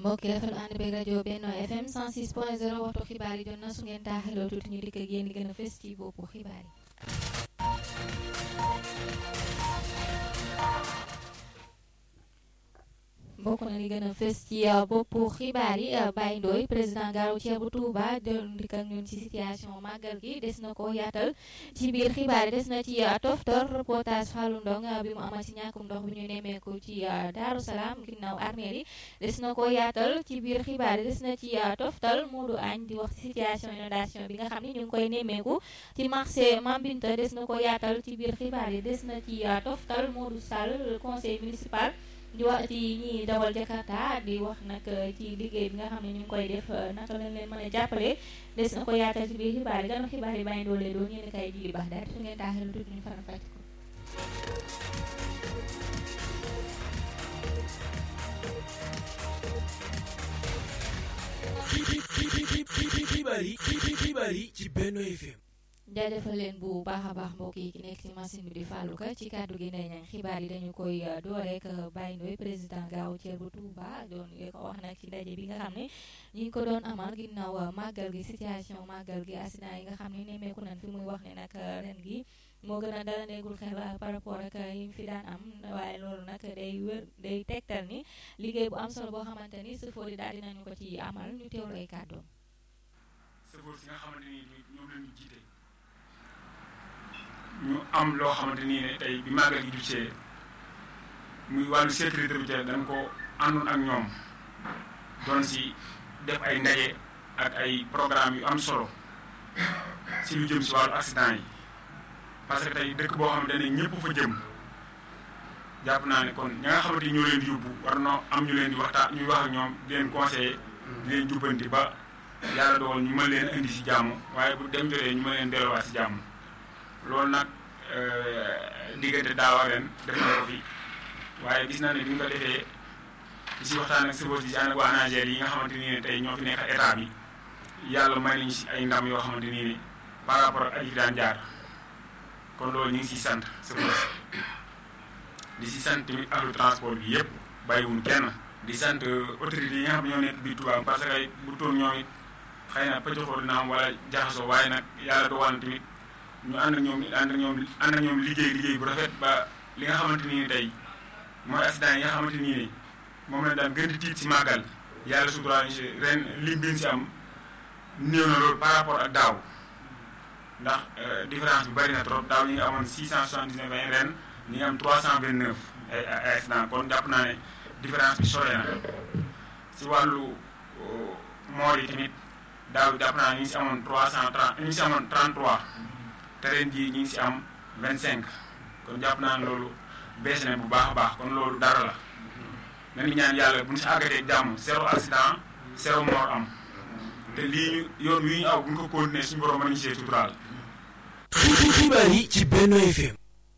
mbokk yi rafetlu ànd beeg rajo Benno FM 106 point 0 waxtu xibaar yi jot na su ngeen taaxiloo tuuti ñu dikk ak yéen di gën a fës ci boppu xibaar yi. bokk na li gën a fës ci boppu xibaar yi Baye Ndoye président gaaru ceebu Touba doon dikk ak ñun ci situation màggal gi des na ko yaatal ci biir xibaar yi des na ci toftor reportage Fallou Ndong bi mu amal ci ñàkkum ndox bi ñu nemmeeku ci Daaru Salaam ginnaaw armeel yi des na ko yaatal ci biir xibaar yi des na ci toftal Modou Agne di wax ci situation inondation bi nga xam ne ñu ngi koy nemmeeku ci marché Mambinta des na ko yaatal ci biir xibaar yi des na ci toftal Modou Sall conseil municipal di wax ci ñi dawal Jakarta di wax nag ci liggéey bi nga xam ne ñu ngi koy def naka lañ leen mën a jàppale des na ko yaatal ci biir xibaar yi gannaaw xibaar yi bàyyi doole doon yéen kay ji baax daal su ngeen taaxee tuuti ñu faram fàcc ko. xibaar yi xibaar yi ci Benno FM. jaajëfal leen bu baax a baax mbokk yi ki nekk ci machine bi di Fallou Ka ci kàddu gi ndey ñaan xibaar yi dañu koy door rek Baye Ndoye président gaaw ceer bu Touba doon ko wax nag ci ndaje bi nga xam ne ñi ngi ko doon amal ginnaaw màggal gi situation màggal gi accident yi nga xam ne nemmeeku nañ fi muy wax ne nag ren gi moo gën a dala neegul xel par rapport ak yi mu fi daan am waaye loolu nag day wër day tegtal ni liggéey bu am solo boo xamante ni sëfoor yi daal dinañu ko ci amal ñu teewlu ay kàddoom. sëfoor si nga xamante ni ñoom la ñu jiite. ñu am loo xamante nii ne tey bi màggal gi jubsee muy wàllu sécurité routière dañ ko àndoon ak ñoom doon si def ay ndaje ak ay programme yu am solo si lu jëm si wàllu accident yi parce que tey dëkk boo xamante ne ñëpp fa jëm jàpp naa ne kon ña nga xamante ni ñoo leen di yóbbu war na am ñu leen di waxtaan ñuy wax ak ñoom di leen conseiller di leen jubbanti ba yàlla dogal ñu mën leen indi si jàmm waaye bu dem jotee ñu mën leen delluwaat si jàmm loolu nag diggante daaw ak ren def na ko fi waaye gis naa ne bi ñu ko defee di si waxtaan ak sëboos di si ànd ak waa ANACIM yi nga xamante nii ne tey ñoo fi nekk état bi yàlla may nañu si ay ndam yoo xamante nii ne par rapport ak aji fi daan jaar kon loolu ñu ngi siy sant sëboos di si sant tamit ahlu transport bi yëpp bàyyiwuñ kenn di sant autorités yi nga xam ne ñoo nekk biir Touba parce que bu toon ñoom it xëy na pëccoxoo dina am wala jaxasoo waaye nag yàlla dogal na tamit ñu ànd ak ñoom ànd ak ñoom ànd ak ñoom liggéey liggéey bu rafet ba li nga xamante ni tey mooy accident yi nga xamante ni ne moom lañ daan gën di tiit si màggal yàlla suturaal ren lim bi si am néew na loolu par rapport ak daaw ndax différence bi bari na trop daaw ñu ngi amoon 679 ren ñu ngi am 329 ay ay accident kon jàpp naa ne différence bi sore na si wàllu moor yi tamit daaw jàpp naa ne ñu ngi si amoon 330 ñu ngi si amoon 33. te ren jii ñu ngi si am vingt cinq kon jàpp naa ne loolu bees na bu baax a baax kon loolu dara la nañu ñaan yàlla bu ñu si àggatee jàmm zéro accident zéro mort am te lii ñu yoon wi ñu aw bu ñu ko continuer suñu borom mën ñu see tuturaal. xibaar yi ci Benno FM.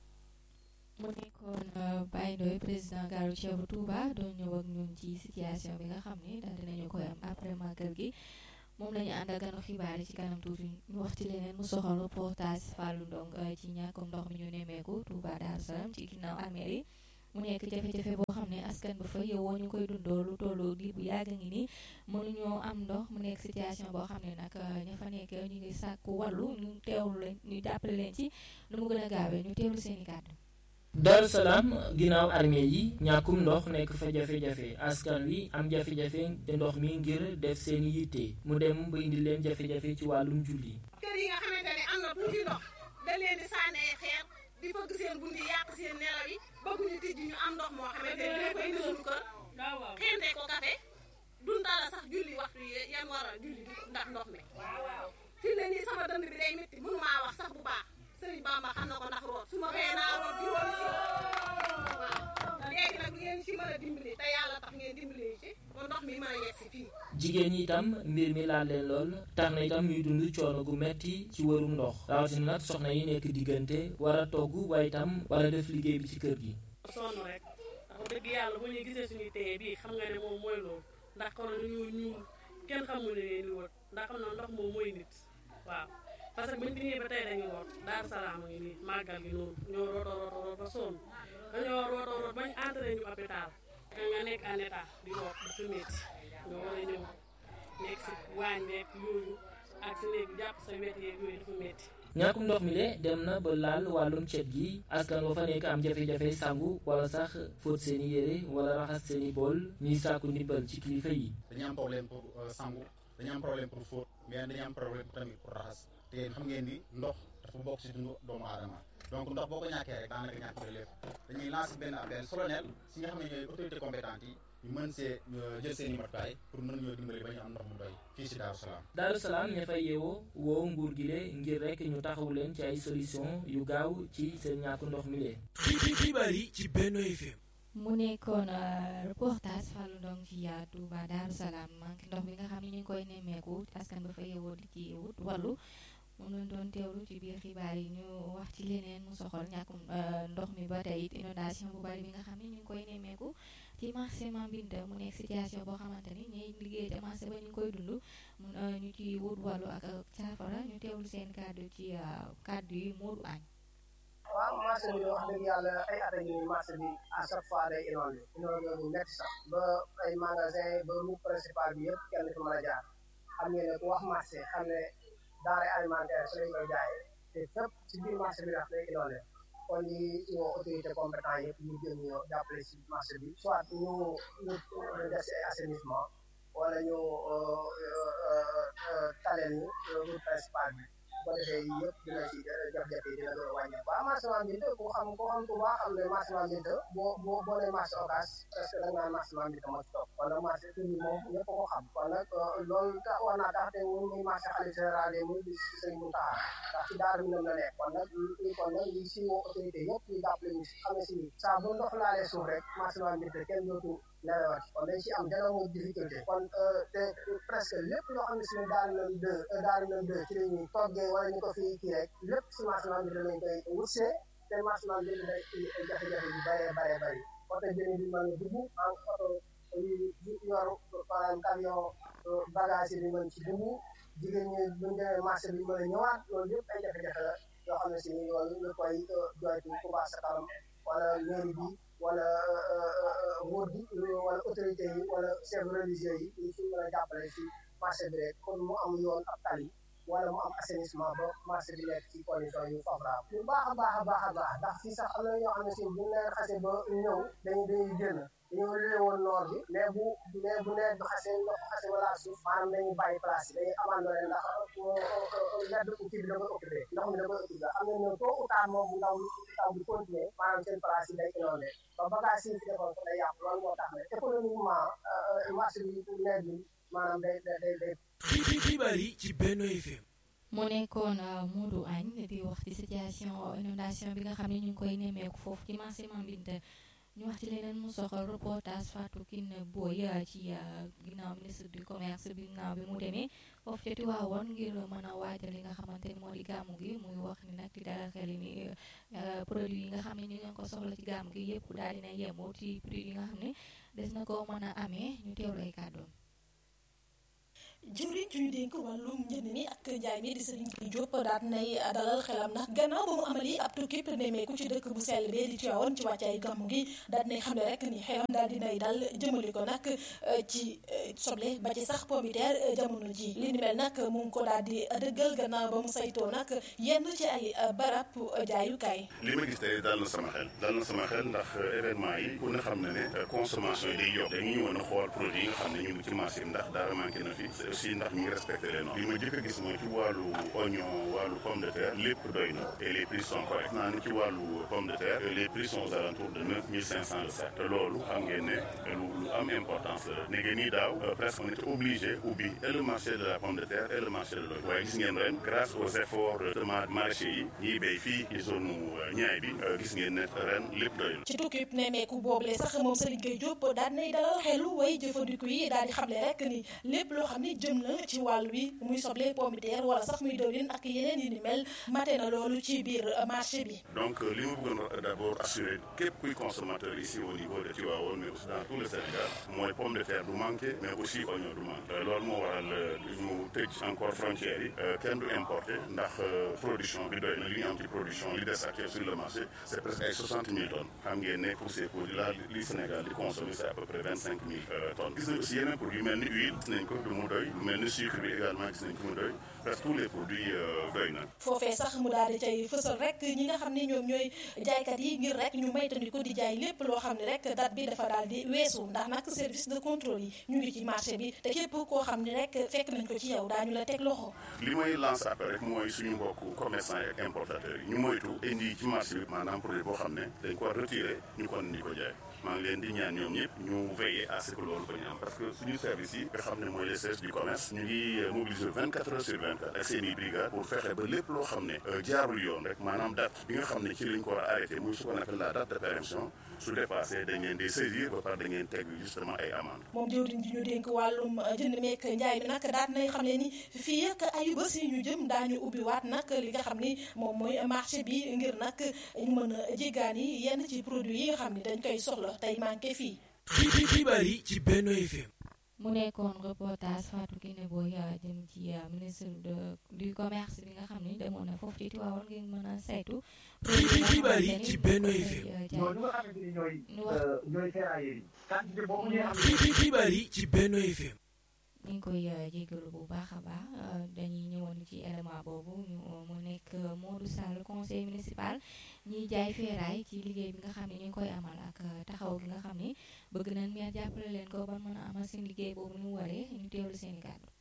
mu nekkoon Baye Ndoye président gaaru ceebu Touba doon ñëw ak ñun ci situation bi nga xam ne daal dinañu koy am après màggal gi. moom la ñu ànd ak ganu xibaar yi ci kanam tuuti ñu wax ci leneen mu soxal reportage Fallou Ndong ci ñàkkum ndox mi ñu nemmeeku Touba Darou Salam ci ginnaaw armeel yi mu nekk jafe-jafe boo xam ne askan ba fa yowoo ñu koy dundoo lu tollu diir bu yàgg ngi nii mënuñoo am ndox mu nekk situation boo xam ne nag ña fa nekk ñu ngi sàkku wàllu ñu teewlu leen ñu jàppale leen ci nu mu gën a gaawee ñu teewlu seen i kàddu. Darou Salaam ginnaaw armée yi ñàkkum ndox nekk fa jafe-jafe askan wi am jafe-jafe te ndox mi ngir def seen yitte mu dem ba indi leen jafe-jafe ci wàllum julli. kër yi nga xamante ne am na tuuti ndox da leen di sànni ay xeer di fëgg seen bunt yi yàq seen nelaw yi bëgguñu tijji ñu am ndox moo xamante ne dina ko indi suñu kër xente ko kafe dundala sax julli waxtu yi yan war a julli ndax ndox mi fi ne nii sama dënd bi day métti mënu maa wax sax bu baax Sëriñ Bamba xam na ko ndax root su ma xëyee naa root di root si waaw léegi nag ngeen si mën a dimbali te yàlla tax ngeen dimbali ci ba ndox mi mën a yegg si fii jigéen ñi itam mbir mi laal leen lool tax na itam ñuy dund coono gu metti ci wërum ndox rawatina nag soxna yi nekk diggante war a togg waaye itam war a def liggéey bi ci kër gi sonn rek ndax dëgg yàlla bu ñuy gisee suñuy téye bii xam nga ne moom mooy loolu ndax kono dañoo ñuul kenn xamul ne leen di wër ndax xam na ndox moom mooy nit waaw parce que buñ fi ñëwee ba tey dañu root Daaru Salaam a ngi nii màggal gi noonu ñoo root root root ba sonn dañoo root root bañ entré ñu hôpital nga nekk en état di root dafa métti nga war a ñëw nekk si waañ beeg yooyu ak si néeg jàpp sa wet yeeg yooyu dafa métti ñàkkum ndox mi de dem na ba laal wàllum cet gi askan wa fa nekk am jafe-jafe sangu wala sax fóot seeni yére wala raxas seeni bool ñuy sàkku ndimbal ci kilifa yi dañu am problème pour sangu dañu am problème pour fóot mais dañu am problème tamit pour raxas te yéen xam ngeen ni ndox dafa bokk si dundu doomu aadama donc ndox boo ko ñàkkee rek daanaka ñàkk nga lépp dañuy lancer benn appel solennel si nga xam ne ñooy autorité compétente yi ñu mën see jël seen i matukaay pour mën ñoo dimbali ba ñu am ndox mu doy fii si Daaru Salaam Daaru Salaam ña fay yeewoo woo nguur gi le ngir rek ñu taxawu leen ci ay solution yu gaaw ci seen ñàkku ndox mi le xibaar yi ci Benno FM mu nekkoon reportage Fallou Ndong ci Touba Daaru Salaam manque ndox mi nga xam ne ñu ngi koy nemmeeku askan ba fa yeewoo di ci wut wàllu moom lañ doon teewlu ci biir xibaar yi ñu wax ci leneen mu soxal ñàkkum ndox mi ba tey it inondation bu bari bi nga xam ne ñu ngi koy nemmeeku ci marché Mambinta mu nekk situation boo xamante ni ñuy liggéey ca marché ba ñu ngi koy dund ñu ci wut wàllu ak saafara ñu teewlu seen kàddu ci kàddu yi Modou Agne waaw marché bi wax dëgg yàlla ay at a ngi marché bi à chaque fois day inondé inondé bu métti sax ba ay magasin ba route principale bi yëpp kenn fi mën a jaar xam ngeen ne ku wax marché xam ne denrée alimentaire su lañ koy jaayee te fépp ci biir marché bi ndax day inondé kon ñi woo autorité compétent yëpp ñu jëm ñoo jàppale si marché bi soit ñu ñu def si ay assainissement wala ñu taleel ñu route principale bi bu ko defee yii yëpp dina ci jafe-jafe yi dina doon wàññi waaw marché Mambinta ku xam ku xam ku baax xam ne marché Mambinta boo boo boo nee marché Ocass parce que da nga naan marché Mambinta moo ci topp kon nag marché tur bi moom ñëpp ko xam kon nag loolu tax war naa tax te muy muy marché xalifa général yi muy di sëñ Mountakha ndax ci daara mi la nekk kon nag lii kon nag lii si woo autorité yëpp ñu jàppale ñu si xam ne si ni saa bu ndox laalee suuf rek marché Mambinta kenn dootu nelawat kon dañ si am dana moom difficulté kon te presque lépp loo xam ne si ne daal nañ deux daal nañ deux ci la ñuy toggee wala ñu ko fii kii rek lépp si marché Mambinta lañ koy wutsee te marché Mambinta day jafe-jafe yu bëree bëree bëri oto jëni bi mën a dugg en oto yu yor par exemple camion bagage yi mën ci dugg jigéen ñi buñ demee marché bi mën a ñëwaat loolu yëpp ay jafe-jafe la yoo xam ne si ni loolu ñu koy joytu Touba Ca Kanam wala mairie bi wala nguur gi wala autorité yi wala chef religieux yi ñu si mën a jàppale si marché bi rek kon mu am yoon ak tali wala mu am assainissement ba marché bi nekk ci condition yu favorable bu baax a baax a baax a baax ndax fii sax am na ñoo xam ne si bu leen xasee ba ñëw dañuy dañuy génn dañoo luwe woon noor bi mais bu mais bu nawet bi xasee ndox xasee wala suuf maanaam dañuy bàyyi place yi dañuy abandonné ndax ledd kii bi da koy occupé ndox mi da koy occupé am na ñëw tôt ou tard moom bu ndaw taw bi continuer maanaam seen place yi day inondé ba bagage yi fi defoon ko day yàqu loolu moo tax ne économiquement marché bi nawet bi maanaam day day day xibaar yi ci Benno FM mu nekkoon Modou Agne di wax ci situation inondation bi nga xam ne ñu ngi koy nemmeeku foofu ci marché Mambinta ñu wax ci leneen mu soxal reportage Fatou Kiné Boye ci ginnaaw ministre du commerce bi ginnaaw bi mu demee foofu ca Tiwaawoon ngir mën a waajal li nga xamante ni moo di gàmmu gi muy wax ni nag di dalal xel ni produit yi nga xam ne ñu ngi ko soxla ci gàmmu gi yëpp daal dina yemoo ci prix yi nga xam ne des na ko mën a amee ñu teewlu ay kàddoom jëwriñ ju ñu dénk wàllum njënd mi ak njaay mi di Serigne Gueye Diop daal nay dalal xelam ndax gannaaw ba mu amali ab tukkib nemmeeku ci dëkk bu sell bee di Tivaouane ci wàccaay gàmmu gi daal nay xam ne rek ni xelam daal dinay dal jëmali ko nag ci soble ba ci sax pomiteer jamono ji li ni mel nag mu ngi ko daal di dëggal gannaaw ba mu saytoo nag yenn ci ay barab jaayukaay li ma gis tey dal na sama xel dal na sama xel ndax événement yi ku ne xam ne ne consommation yi day yokk dañu ñëwoon a xool produit yi nga xam ne ñu ngi ci marché bi ndax dara manqué na fi aussi ndax ñu ngi respecté les normes li ma jëkk a gis mooy ci wàllu oignon wàllu pomme de terre lépp doy na et les prix sont corrects naa ne ci wàllu pomme de terre les prix sont aux alentours de neuf mille cinq cent le sac te loolu xam ngeen ne lu lu am importance la léegi nii daaw presque on était obligé ubbi et le marché de la pomme de terre et le marché de l'oignon waaye gis ngeen ren grâce aux efforts de maraîchers yi ñiy béy fii ci zone ñaay bi gis ngeen ne ren lépp doy na ci tukkib nemmeeku boobule sax moom Serigne Gueye Diop daal nay dalal xelu way jëfandiku yi daal di xamle rek ni lépp loo xam ne jëm na ci wàll wi muy soble pomme de terre wala sax muy dëwlin ak yeneen yi ni mel mate na loolu ci biir marché bi. donc li ma bëggoon d'abord assurer képp kuy consommateur ici au niveau de Tivaouane mais aussi dans tout le Sénégal mooy pomme de terre du manqué mais aussi oignon du manqué loolu moo waral ñu tëj encore frontières yi kenn du importé ndax production bi doy na li ñu am ci production li des actuel sur le marché c' est presque ay 60 000 tonnes xam ngeen ne pour ces produits là li Sénégal di consommer c' est à peu près 25 000 tonnes gis nañ aussi yeneen produits yu mel ni huile gis nañ ko du mu doy lu mel ni sucre bi également gis nañ ko mu doy presque tous les produits doy na foofee sax mu daal di cay fësal rek ñi nga xam ne ñoom ñooy jaaykat yi ngir rek ñu maytandiku di jaay lépp loo xam ne rek date bi dafa daal di weesu ndax nag service de contrôle yi ñu ngi ci marché bi te képp koo xam ne rek fekk nañ ko ci yow daañu la teg loxo. li may lancer après rek mooy suñu mbokk commerçant yi ak importateurs yi ñu moytu indi ci marché bi maanaam produit boo xam ne dañ ko retiré ñu kon di ko jaay maa ngi leen di ñaan ñoom ñëpp ñu veiller à ce que loolu ba ñu am parce que suñu service yi nga xam ne mooy les services du commerce ñu ngi mobiliser 24 heures sur 24 ak seen i brigade pour fexe ba lépp loo xam ne jaarul yoon rek maanaam date bi nga xam ne ci lañ ko war a arrêté muy ce qu'on appelle la date de péremption su dépassé dañ leen di saisir ba pare dañ leen teg justement ay amende moom jëwriñ ji ñu dénk wàllum jënd meek njaay mi nag daat nay xam ne ni fii ak ayu bés yi ñu jëm daañu ubbi waat nag li nga xam ni moom mooy marché bi ngir nag ñu mën a jéggaani yenn ci produit yi nga xam ni dañ koy soxla tey manqué fii xibaar yi ci Benno FM mu nekkoon reportage Fatou Kiné Boye jëm ci ministre de du commerce bi nga xam ni demoon na foofu ci Tivaouane ngir mën a saytu. xibaar yi ci Benno FM. ñooñu nga xamante ni ñooy. ñooy ferrailleurs yi. quantité boobu ñuy am. xibaar yi ci Benno FM. ñu ngi koy jégalu bu baax a baax dañuy ñëwoon ci élément boobu ñu mu nekk Modou Sall conseil municipal ñiy jaay feeraay ci liggéey bi nga xam ne ñu ngi koy amal ak taxaw gi nga xam ne bëgg nañ meer jàppale leen ko ba mën a amal seen liggéey boobu ñu waree ñu teewlu seen i kàddu.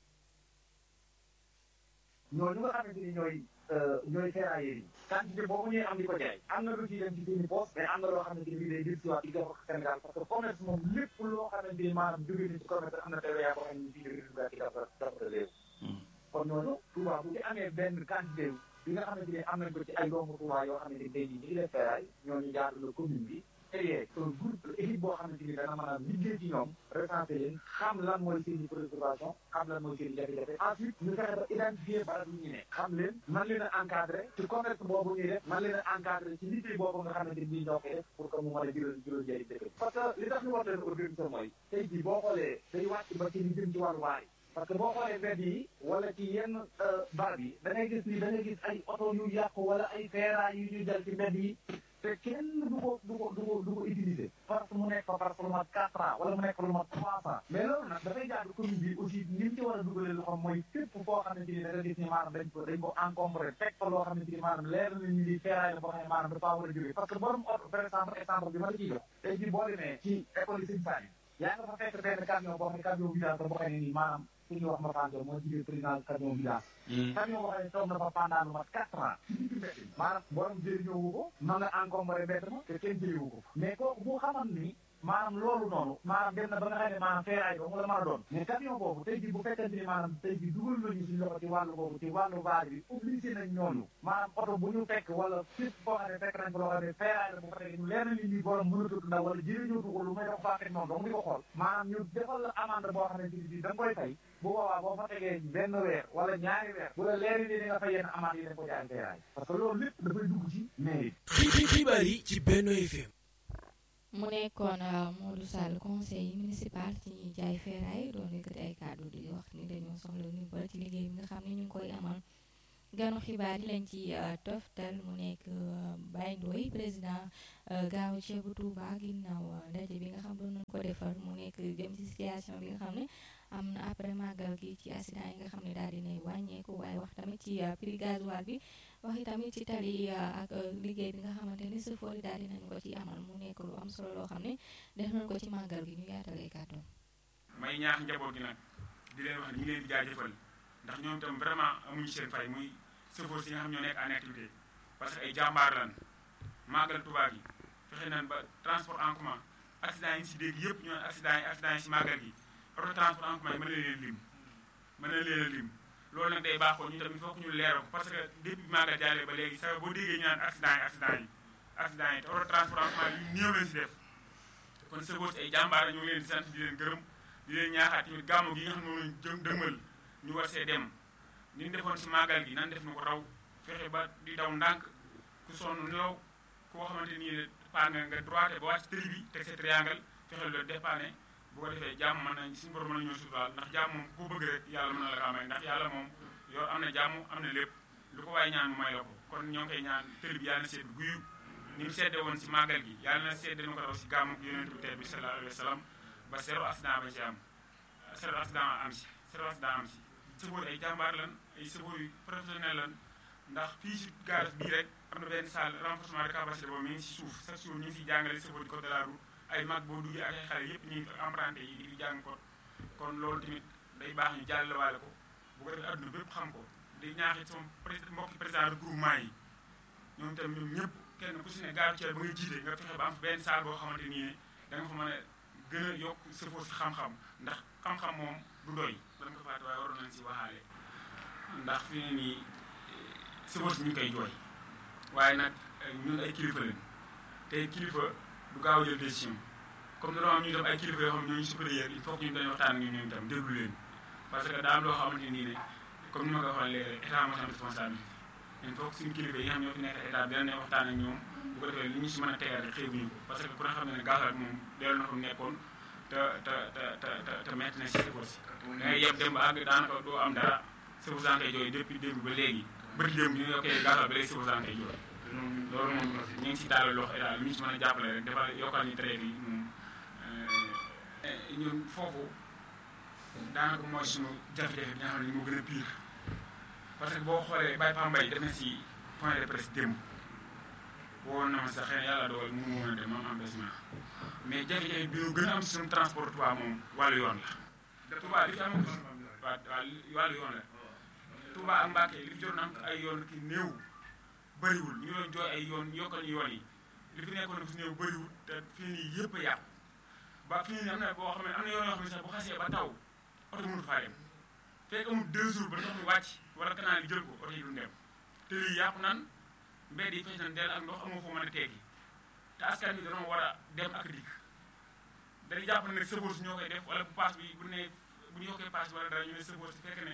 ñooñu nga xamante ni ñooy ñooy ferrailleurs yi. quantité boobu ñuy am di ko jaay am na lu ciy dem ci seen i poste mais am na loo xamante ni day jël si waat di jox Sénégal parce que commerce moom lépp loo xamante ni maanaam jóge na ci commerce am na TVA boo xam ne fii jóge ci dafa dafa réew kon ñooñu Touba bu ci amee benn quantité bi nga xamante ni am nañ ko ci ay doomu Touba yoo xamante ni tey jii ñu ngi def ferraille ñooñu jaadu la commune bi créé un groupe équipe boo xamante ni dana mën a liggéey ci ñoom recensé leen xam lan mooy seen i préoccupation xam lan mooy seen i jafe-jafe ensuite ñu fexe ba identifier barab yi ñu ne xam leen man leen a encadré ci commerce boobu ñuy def man leen a encadré ci liggéey boobu nga xamante ni ñoo koy def pour que mu mën a jural jural njëriñ dëkk parce que li tax ñu war leen organiser mooy tey jii boo xoolee day wàcc ba ci li jëm ci wàllu waay parce que boo xoolee mbedd yi wala ci yenn barab yi da ngay gis ni da ngay gis ay oto yu yàqu wala ay feeraay yu ñu jël ci mbedd yi te kenn du ko du ko du ko du ko utiliser parce que mu nekk fa parce que lu mat quatre ans wala mu nekk lu mat trois ans mais loolu nag dafay jaadu commune bi aussi ni mu ci war a dugalee lu xam mooy fépp foo xamante ni da nga gis ni maanaam dañ ko dañ ko encombré teg fa loo xamante ni maanaam leer na ñu li feeraay la boo xam ne maanaam dafa war a jógee parce que borom oto par exemple exemple bi ma la ciy jox tey jii boo demee ci école yi Sëñ Sani yaa nga fa fekk benn camion boo xam ne camion vidange boo xam ne nii maanaam su ñuy wax ma fanjo moo jigéen président camion vidange camion boo xam ne toog na fa pendant lu mat quatre ans maanaam borom jëriñoowu ko ma nga encombré mbedd ma te kenn jëriwu ko mais kooku bu xaman ni maanaam loolu noonu maanaam dem na ba nga xam ne maanaam feeraay doo mu la mën a doon mais camion boobu tey jii bu fekkente ni maanaam tey jii dugal nañu suñu loxo ci wàllu boobu ci wàllu vaar bi obligé nañ ñooñu maanaam oto bu ñu fekk wala fépp foo xam ne fekk nañ ko loo xam ne feeraay la bu fekkee ñu leer na ni nii borom mënatut ndaw wala jëriñootu ko lu may def baaxee noonu donc di ko xool maanaam ñu defal la amende boo xam ne bii da nga koy fay bu boobaa boo fa tegee benn weer wala ñaari weer bu la leeri ni di nga fay yenn amende yi dañ ko jaay feeraay parce que loolu lépp dafay dugg ci mairie xibaar yi ci Benno FM mu nekkoon Modou Sall conseil municipal ci ñuy jaay feeraay doon yëkkati ay kàddu di wax ni dañoo soxla ndimbal ci liggéey bi nga xam ne ñu ngi koy amal ganu xibaar yi lañ ci toftal mu nekk Baye Ndoye président gaaw ceebu Touba ginnaaw ndaje bi nga xam doon nañ ko defar mu nekk jëm ci situation bi nga xam ne am na après màggal gi ci accident yi nga xam ne daal dinay wàññeeku waaye wax tamit ci prix gasoil bi wax tamit ci tali ak liggéey bi nga xamante ni sëfoor yi daal dinañ ko ci amal mu nekk lu am solo loo xam ne def nañ ko ci màggal gi ñu yaatalee kàddoom may ñaax njaboot gi nag di leen wax ni ñu leen di jaajëfal ndax ñoom itam vraiment amuñu seen fay muy sëfoor si nga xam ñoo nekk en activité parce que ay jàmbaar lan màggal Tuubaa gi fexe nañ ba transport en commun accident yi si dégg yëpp ñoo accident yi accident yi si màggal gi auto transport en commun yi mën na leen lim mën na leen lim loolu nag day baaxoo ñu tamit foog ñu leeral ko parce que depuis bi màggal jàllee ba léegi sa boo déggee ñu naan accident yi accident yi accident yi te auto transport en commun yu néew lañ si def kon sëfoor si ay jàmbaar la ñu ngi leen di sant di leen gërëm di leen ñaaxaat tamit gàmmu gi nga xam ne moom lañ jëm dëgmal ñu war see dem ni ñu defoon si màggal gi nan def na ko raw fexe ba di daw ndànk ku sonn nelaw koo xamante nii paan nga nga droite ba wàcc tëri bi teg sa triangle fexe loolu dépanné bu ko defee jàmm mën nañ suñu borom mën nañoo suturaal ndax jàmm moom ku bëgg rek yàlla mën na la kaa may ndax yàlla moom yow am na jàmm am na lépp lu ko waaye ñaan mu may la ko kon ñoo ngi koy ñaan tëri bi yàlla na sedd guyu ni mu sedde woon si màggal gi yàlla na sedde nu ko raw si gàmmu yonent bi tey bi sallallahu alayhi wa sallam ba zéro accident ba ci am zéro accident am si zéro accident am si sëfoor ay jàmbaar lan ay sëfoor yu professionnel lan ndax fii si garage bii rek am na benn salle renforcement de capacité boobu mi ngi si suuf chaque jour ñu ngi siy jàngale sëfoor di code de la route ay mag boo duggee ak ay xale yëpp ñu ngi fi emprunté yi di jàng ko kon loolu tamit day baax ñu jàllale ko bu ko defee adduna bépp xam ko di ñaaxit sama président mbokki président regroupement yi ñoom tamit ñoom ñëpp kenn ku si ne gaaru ceeb ba nga jiite nga fexe ba am benn salle boo xamante nii ne da nga fa mën a gën a yokk sëfoor si xam-xam ndax xam-xam moom du doy dana ko fàtte waaye waroon nañ si waxaale ndax fi ne nii sëfoor si ñu ngi koy jooy waaye nag ñun ay kilifa lañ te kilifa du gaaw a jël décision comme dañoo am ñu dem ay kilifa yoo xam ne ñooñu supérieur il faut que ñu dañu waxtaan ak ñoom itam déglu leen parce que daa am loo xamante nii ne comme ni ma ko waxoon léegi état moo am responsabilité il faut que suñu kilifa yi nga xam ñoo fi nekk état bi dinañ waxtaan ak ñoom bu ko defee li ñu si mën a tegal rek xeebuñu ko parce que ku ne xam ne ne gasoil moom dellu na fa mu nekkoon te te te te te metti na si sëfoor si da ngay yeb dem ba àgg daanaka doo am dara sëfoor saa koy jooy depuis démb ba léegi bëri démb ñu yokkee gasoil ba léegi sëfoor saa koy jooy loolu moom ñu ngi si daal loxo état li ñu si mën a jàppale rek dafa yokkal ñu traite yi moom ñun foofu daanaka mooy suñu jafe-jafe bi nga xam ne moo gën a pire parce que boo xoolee Baye Pambay def na si point de presse démb woon na ma sax xëy na yàlla dogal mu woon a dem moom empêchement mais jafe-jafe bi ñu gën a am si suñu transport Touba moom wàllu yoon la Touba li fi am waa wàllu yoon la Touba ak Mbacke li fi jot na am ay yoon ki néew bëriwul ñu doon jooy ay yoon yokkal ñu yoon yi li fi nekkoon si néew bëriwul te fii nii yëpp a yàqu ba fii nii am na boo xam ne am na yoon yoo xam ne sax bu xasee ba taw oto mënut faa dem fekk amul deux jours ba ndox mi wàcc wala canal yi jël ko oto yi du dem te lii yàqu nan mbedd yi fees nañ dell ak ndox amoo foo mën a teggi te askan bi dañoo war a dem ak dikk dañuy jàpp ne nag sëfoor si ñoo koy def wala bu paas bi bu ne bu ñu yokkee paas bi wala dara ñu ne sëfoor si fekk ne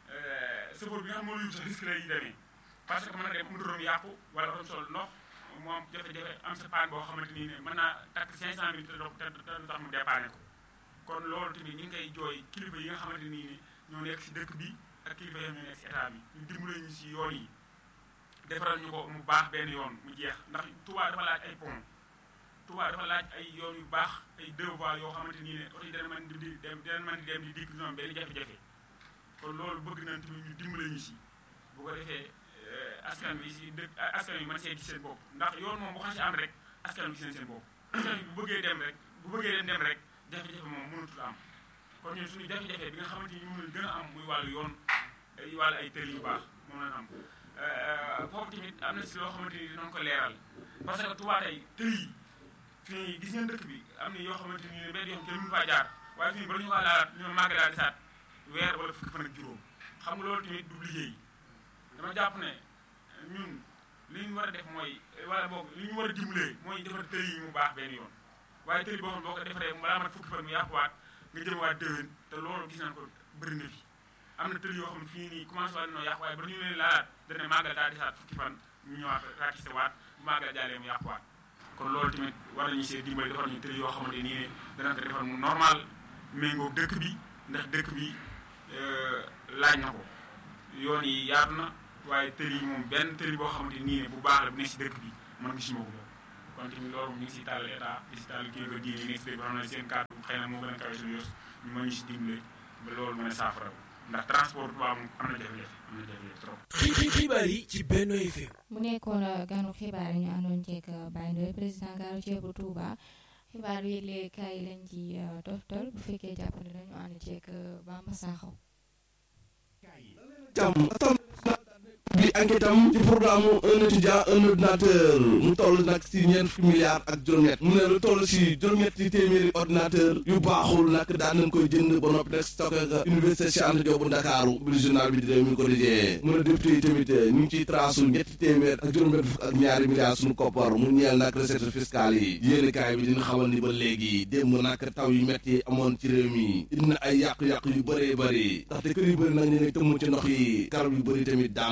sëfoor bi nga xam moo la yóbbu sax risque la yi demee parce que mën na dem motorom yàqu wala otom sol ndox mu am jafe-jafe am sa paan boo xamante nii ne mën naa takk 500 mille te du tax mu dépanné ko kon loolu tamit ñu ngi koy jooy kilifa yi nga xamante nii ne ñoo nekk si dëkk bi ak kilifa yi ñoo nekk si état bi ñu dimbale ñu si yoon yi defaral ñu ko mu baax benn yoon mu jeex ndax Touba dafa laaj ay pont Touba dafa laaj ay yoon yu baax ay deux voies yoo xamante nii ne oto yi dana mën di dem dana mën di dem di dikk ñoom benn jafe-jafe kon loolu bëgg nañ tamit ñu dimbale ñu si bu ko defee askan bi si dëkk askan bi mën see gis seen bopp ndax yoon moom bu xam si am rek askan bi gis nañ seen bopp askan bi bu bëggee dem rek bu bëggee dem dem rek jafe-jafe moom mënatul am kon ñun suñu jafe-jafe bi nga xamante ni moom lañ gën a am muy wàllu yoon ay wàllu ay tëli yu baax moom lañ am foofu tamit am na si loo xamante ni dinañ ko leeral parce que Touba tey tëli yi fii gis ngeen dëkk bi am na yoo xamante ni benn yoo xam kenn mënu faa jaar waaye fii ba ñu ko laalaat ñu màgg daal di saat weer wala fukki fan ak juróom xam nga loolu tamit du liggéey dama jàpp ne ñun li ñu war a def mooy wala boog li ñu war a dimbalee mooy defar tëli yi mu baax benn yoon waaye tëli boo xam boo ko defaree balaa mat fukki fan mu yàquwaat nga jëm waat déwén te loolu gis nañ ko bëri na fi am na tëli yoo xam ne fii nii commencé waat nañoo yàqu waaye ba ñu leen laalaat dana màggal daal di saat fukki fan ñu ñëwaat ratissé waat bu màggal jàllee mu yàquwaat kon loolu tamit war nañu see dimbali defar ñu tëli yoo xamante nii ne dana ko defar mu normal méngoo dëkk bi ndax dëkk bi laaj na ko yoon yi yaatu na waaye tëli yi moom benn tëli boo xamante nii ne bu baax la bu nekk si dëkk bi man gisuma ko boobu kon tamit loolu ñu ngi si tàll état di si tàll kilifa diine yi nekk si dëkk bi xam ne seen kàddu xëy na moo gën a kawe suñu yos ñu mën ñu si dimbale ba loolu mën a saafara ndax transport bu am am na jafe-jafe am na jafe-jafe trop. xibaar yi ci Benno FM. mu nekkoon ganu xibaar yi ñu àndoon ceeg Baye Ndoye président gaaru ceebu Touba xibaar yi léegi kaay lañ ci toftal bu fekkee jàppale nañu ànd ceeg Bamba Sakho. bi enquête am ci programme un étudiant un ordinateur mu toll nag si ñeent fukki milliards ak juróom-ñett mu ne lu toll si juróom-ñetti téeméeri ordinateur yu baaxul nag daan nañ koy jënd ba noppi nag stocké nga université Cheikh Anta Diop bu Ndakaaru bi journal bi di réew mi ko dijee mu ne député yi tamit ñu ngi ciy trasu ñetti téeméer ak juróom-ñett fukk ak ñaari milliards suñu koppar mu ñeel nag recette fiscale yi yéeni kaay bi dina xamal ni ba léegi démb nag taw yu métti amoon ci réew mi indi na ay yàqu-yàqu yu bëree bëri ndaxte kër yu bëri nag ñu ngi tëmm ci ndox yi garab yu bëri tamit daanu ci réew mi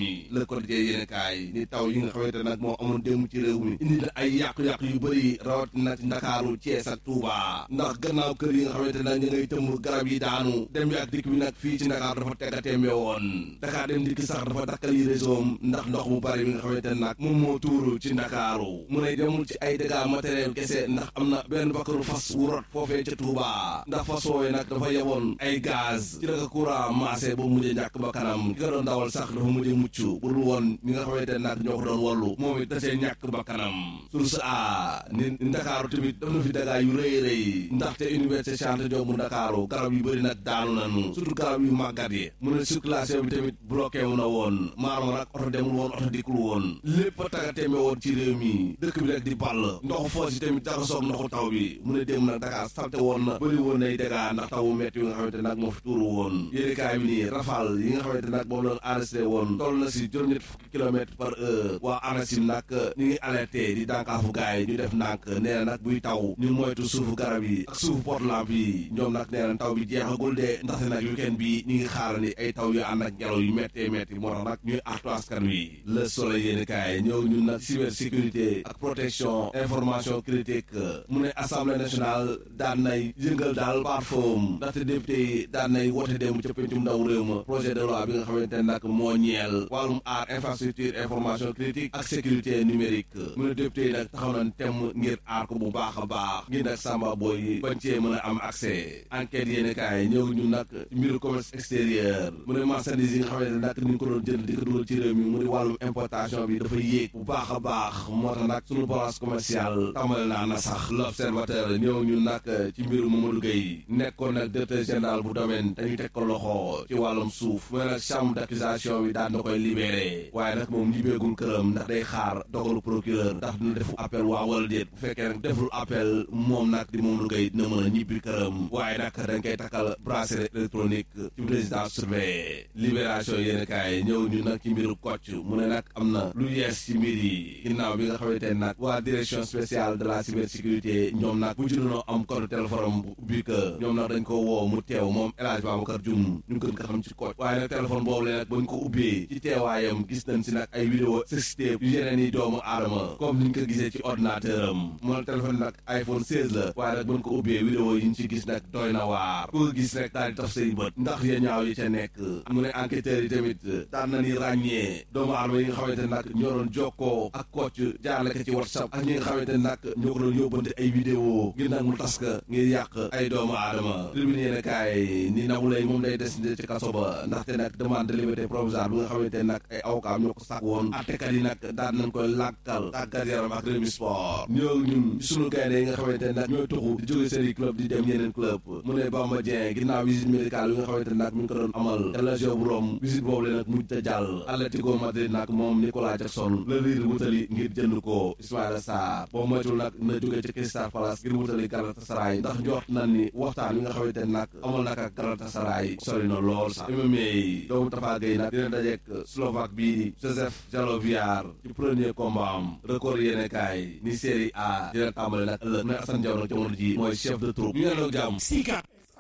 mi le quotidien yéen kaay ni taw yi nga xamante nag moo amoon démb ci réew mi indi na ay yàqu-yàqu yu bëri rawat na ci Ndakaaru Thiès ak Touba ndax gannaaw kër yi nga xamante nag ñu ngay tëmb garab yi daanu dem bi ak dikk bi nag fii ci Ndakaar dafa teggatémbe woon Dakar dem dikk sax dafa dakkal yi réseau ndax ndox mu bari bi nga xamante nag moom moo tuuru ci Ndakaaru mu ne demul ci ay dégâts matériel kese ndax am na benn bakkaru fas wu rot foofee ca Touba ndax fas woowee nag dafa yeboon ay gaz ci naka courant maasé ba mujjee ñàkk ba kanam ki nga doon dawal sax dafa mujjee mucc bu dul woon ñi nga xamante nag ñoo ko doon wallu moom it da see ñàkk ba kanam source a ni Ndakaaru tamit daf na fi dégâts yu rëy rëy ndaxte université Cheikh Anta Diop bu Ndakaaru garab yu bëri nag daanu nañu surtout garab yu màggat yi mu ne circulation bi tamit bloqué wu na woon maanaam nag oto demul woon oto dikkul woon lépp a taggatémbe woon ci réew mi dëkk bi rek di ball ndoxu foos yi tamit jaxasoog ndoxu taw bi mu ne démb nag Dakar salte woon na bëri woon nay dégâts ndax tawu metti yi nga xamante nag moo fi tuuru woon yéenekaay bi nii rafal yi nga xamante nag moom la enregistré woon toll na si juróom-ñett fukki kilomètres par heure waa ANACIM nag ñu ngi alerté di dànkaafu gaay yi ñu def ndànk nee na nag buy taw ñu moytu suufu garab yi ak suufu portlamp yi ñoom nag nee na taw bi jeexagul de ndaxte nag weekend bi ñu ngi xaarandi ay taw yu ànd ak ngelaw yu méttee métti moo tax nag ñuy artu askan wi le soleil yéen kaay ñëw ñun nag cybersécurité ak protection information critique mu ne assemblée nationale daan nay yëngal daal parfum ndaxte député yi daan nay wote démb ca pencum ndaw réew ma projet de loi bi nga xamante ne nag moo ñeel wàllum aar infrastructure information critique ak sécurité numérique mu ne député yi nag taxaw nañ temm ngir aar ko bu baax a baax ngir nag samba boy yi bañ cee mën a am accès enquête yéen kaay ñëw ñun nag mbiru commerce extérieur mu ne marchandise yi nga xamante ne nag ni ñu ko doon jënd di ko dugal ci réew mi mu ne wàllum importation bi dafa yéeg bu baax a baax moo tax nag sunu balance commerciale tàmbali naa na sax l'observateur ñëw ñun nag ci mbiru Mamadou Gueye nekkoon nag directeur général bu domaine dañuy teg ko loxo ci wàllum suuf mu ne nag chambre d'accusation bi daan na koy libéré waaye nag moom ñibbeegul këram ndax day xaar dogalu procureur ndax dina defu appel waa wala déet bu fekkee nag deful appel moom nag di Mamadou Gueye dina mën a ñibbi këram waaye nag dañ koy takkal bracelet électronique ci président surveillé libération yéen kaay ñëw ñu nag ci mbiru Kocc mu ne nag am na lu yees ci mbir yi ginnaaw bi nga xamante ne nag waa direction spéciale de la cybersécurité ñoom nag bu junonoo am code téléphone am bu ubbi que ñoom nag dañ ko woo mu teew moom El Hadj Babacar Dioum ñu gën ko xam ci Kocc waaye nag téléphone boobu la nag bañ ko ubbee ci teewaayam gis nañ si nag ay vidéo sextape yu yeneen yi doomu aadama comme niñ ko gisee ci ordinateur am mu ne téléphone nag iPhone 16 la waaye nag bañ ko ubbee vidéo yi ñu ci gis nag doy na waar ku ko gis rek daal di taf say bët ndax ya ñaaw yi ca nekk mu ne enquêteurs yi tamit daan na ni ràññee doomu aadama yi nga xamante nag ñoo doon jokkoo ak Kocc jaarale ko ci WhatsApp ak ñi nga xamante nag ñoo ko doon yóbbante ay vidéo ngir nag mu tas ka ngir yàq ay doomu aadama tribune yéen kaay ni Nabou Leye moom day des ci kaso ba ndaxte nag demande de liberté provisoire bi nga xamante nag ay avocat ñoo ko sàkk woon attekat yi nag daan nañ koy làkkal tàggat yaram ak Rewmi Sport ñoo ñun sunu gaynde yi nga xamante nag ñooy tuxu di jóge seen i club di dem yeneen club mu ne Bamba Dieng ginnaaw visite médicale bi nga xamante nag mi ngi ko doon amal ca Lazio bu Rome visite boobu la nag mujj ta jàll Atlético Madrid nag moom Nicolas Jackson la riir wutali ngir jënd ko Ismaïla Sarr boo moytul nag na jóge ci Crystal Palace ngir wutali Galatasaray ndax njort na ni waxtaan wi nga xamante nag amal nag ak Galatasaray sori na lool sax MMA doomu Tafa Gueye nag dina dajeek Slovaque bii di Joseph Jaloviar ci premier combat am record yéene kaay ni série A dina tàmbali nag ëllëg na Assane Diaw nag jamono ji mooy chef de troupe ñu ngi jàmm Sika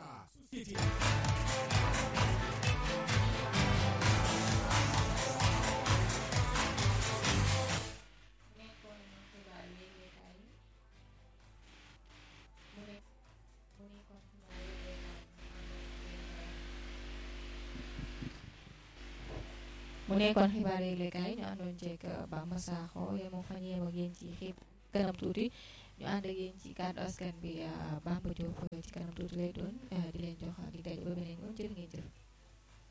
mu nekkoon xibaar yëglekaay ñu àndoon ceeg Bamba Sakho yemoo fan yem ak yéen ci xib kanam tuuti ñu ànd ak yéen ci kàddu askan bi Bamba Diop ci kanam tuuti lay doon di leen jox di daje ba beneen yoon jërë ngeen jëf